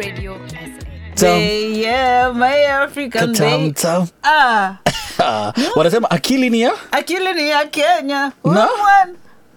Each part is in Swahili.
Radio SA. Tam. Hey, yeah, my African Tam, day. tam. Ah, Ah, wanasema akili ni ya akili ni ya Kenya. Na? Woman.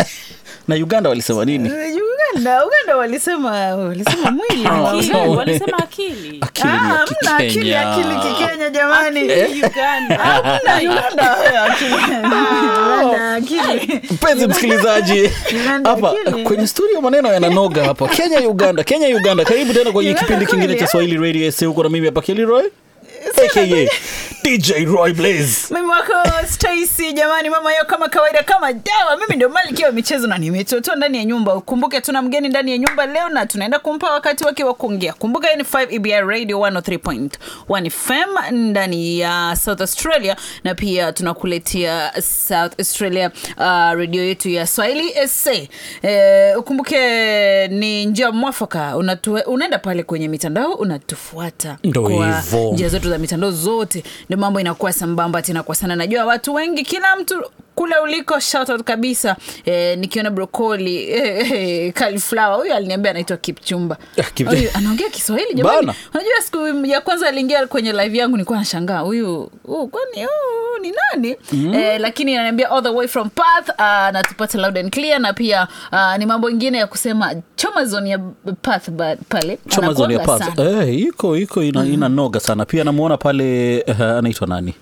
na uganda walisema nini Uganda, Uganda walisema walisema mwili ni wa Akili. Uganda. walisema akili akili Ah, ni ya hamna akili kikenya akili kikenya jamani. uganda Hamna Uganda wewe, akili. Uganda, akili. mpenzi msikilizaji Uganda hapa akili. kwenye studio maneno yananoga hapa kenya uganda kenya uganda karibu tena kwenye Uganda kipindi kingine kweli, cha eh? swahili radio sa huko na mimi hapa keliroy aka dj roy blaze mimi wako Stacy jamani, mama yao kama kawaida, kama dawa. Mimi ndio malkia wa michezo na nimetotoa ndani ya nyumba. Ukumbuke tuna mgeni ndani ya nyumba leo na tunaenda kumpa wakati wake wa kuongea. Kumbuka hii ni 5 EBI Radio 103.1 FM ndani ya South Australia, na pia tunakuletea South Australia uh, radio yetu ya Swahili SA. Eh, ukumbuke ni njia mwafaka, unatue, unaenda pale kwenye mitandao unatufuata Ndo kwa hivo. njia zetu za mitandao zote, ndio mambo inakuwa sambamba tena kwa sana. Najua watu wengi, kila mtu kule uliko, shout out kabisa. Eh, nikiona brokoli eh, eh, cauliflower, huyu aliniambia anaitwa Kipchumba. Ah, Kip- Huyu anaongea Kiswahili jamani. Bana. Unajua siku ya kwanza aliingia kwenye live yangu nilikuwa nashangaa huyu huyu kwani huyu ni nani? Eh, lakini ananiambia all the way from Perth uh, natupata loud and clear na pia uh, ni mambo ingine ya kusema choma zone ya Perth ba- pale choma zoni ya Anakuanga Perth. sana. Eh, iko iko ina, ina noga sana pia namuona pale uh, anaitwa nani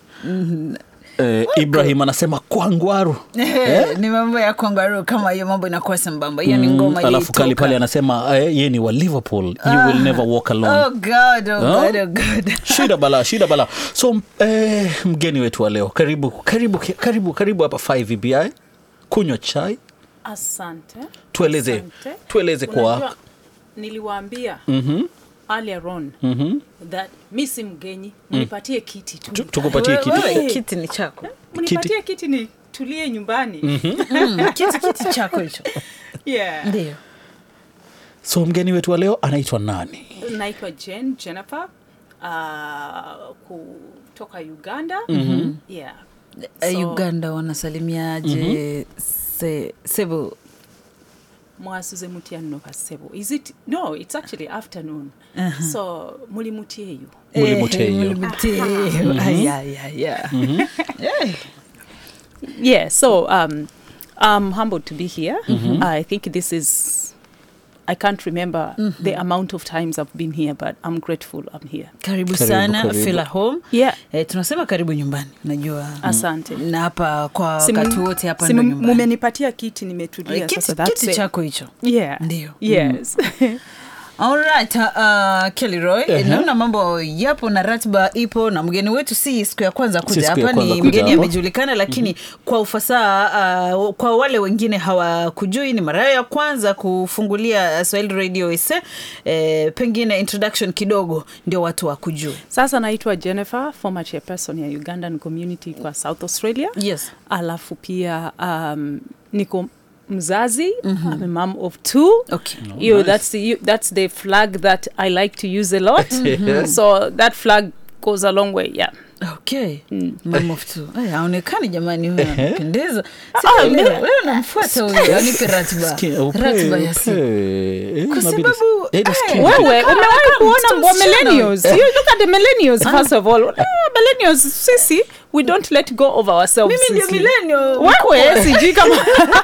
eh, ibrahim anasema kwangwaru Eh, ni mambo ya kwangaru kama hiyo mambo inakuwa sambamba hiyo ni ngoma Mm, alafu kali ilitoka. pale anasema eh, ye ni wa liverpool you will never walk alone oh god oh Huh? god oh god shida bala shida bala so eh, mgeni wetu wa leo karibu karibu karibu karibu hapa 5 ebi kunywa chai asante tueleze Asante. tueleze kwa Unajua, niliwaambia Mhm, earlier on mhm. that mi si mgenyi mnipatie kiti Tu- tu tukupatie Wewe- kitu wewe, kiti ni chako mnipatie kiti ni tulie nyumbani Mm, kiti kiti chako hicho yeah. ndio so mgeni wetu wa leo anaitwa nani naitwa jen jennifer uh, kutoka uganda yeah. Eh, So, uganda wanasalimiaje se, sebo mwasuze mutya nno kasebo is it no it's actually afternoon so muli mutyeyo Muli Eh, Muteyo. muli Muteyo. Ay, ay, ay, ay. Eh, yeah so um, i'm humbled to be here i think this is i can't remember the amount of times i've been here but i'm grateful i'm here karibu Karibu, sana karibu. feel at home yeah eh, tunasema karibu nyumbani najua asante na hapa kwa Si mu- wakati wote hapa si ndo mu- nyumbani mumenipatia kiti nimetulia Eh, kiti, sasa that's kiti it. chako hicho yeah Ndio. yes Alright, uh, Kelly Roy, Ehe. naona mambo yapo na ratiba ipo na mgeni wetu si siku ya kwanza Si kuja siku ya hapa, kwanza ni kuja mgeni hapa. amejulikana, lakini kwa ufasaha uh, kwa wale wengine hawakujui, ni mara yao ya kwanza kufungulia Swahili Radio SA. Eh, pengine introduction kidogo ndio watu wakujue. sasa naitwa jennifer former chairperson ya ugandan community kwa south australia Yes. alafu pia um, niko mzazi mm-hmm. I'm a mom of two Okay. you nice. that's the, that's the flag that I like to use a lot so that flag goes a long way yeah Okay. Mom of two. Ay, haonekani jamani huyu Ehe. anapendeza. Ah, Sijaelewa. me- Wewe unamfuata huyu, anipe ratiba. Sikia, upe- Ratiba ya siku. upe- eh, Kwa inabidi- sababu, eh, eh, nasikia. wewe Unakaa umewahi kama kuona mtoto wa msichana. millennials you look at the millennials first of all Ah, millennials sisi we don't let go of ourselves Mimi ndio sisi. millennial. wewe sijui kama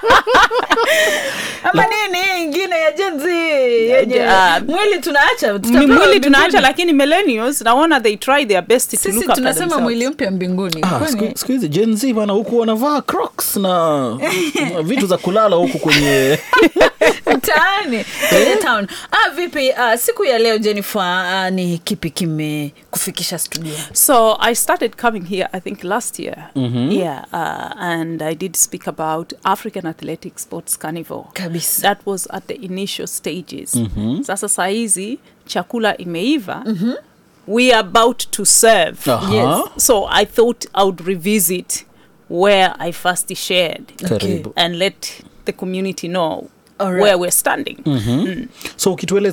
ama nini hii ingine ya Gen Z yenye Ah, mwili tunaacha Ni tutapewa mwili mbinguni. tunaacha lakini millennials naona they try their best to look sisi after tunasema themselves. mwili mpya mbinguni Ah, Kwani- siku- siku hizi Gen Z bana huku wanavaa crocs na na vitu za kulala huku kwenye mtaani kwenye town ah, vipi ah, siku ya leo jennifer ah, ni kipi kimekufikisha studio So I started coming here, I think last year. Yeah, uh, and I did speak about African Athletic Sports Carnival. kabisa That was at the initial stages. Sasa saizi chakula imeiva. We are about to serve. Aha. Yes. So I thought I would revisit where I first shared Karibu. and let the community know All right. where we're standing. so ukitueleza